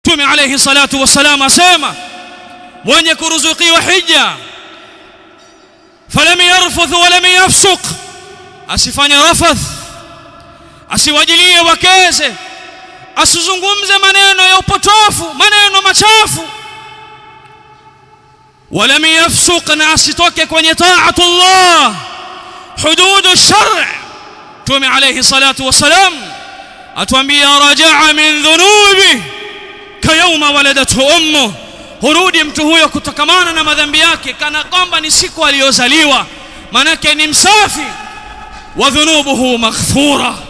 Mtume alayhi salatu wassalam asema mwenye kuruzukiwa hija falam yarfuth walam yafsuq asifanye rafath asiwajilie wakeze asizungumze maneno ya upotofu maneno machafu walam yafsuq na asitoke kwenye taatu Allah hududu shar' Mtume alayhi salatu wassalam atuambia rajaa min dhunubi kayawma waladathu ummu hurudi mtu huyo kutokamana na madhambi yake kana kwamba ni siku aliyozaliwa manake ni msafi wa dhunubuhu maghfura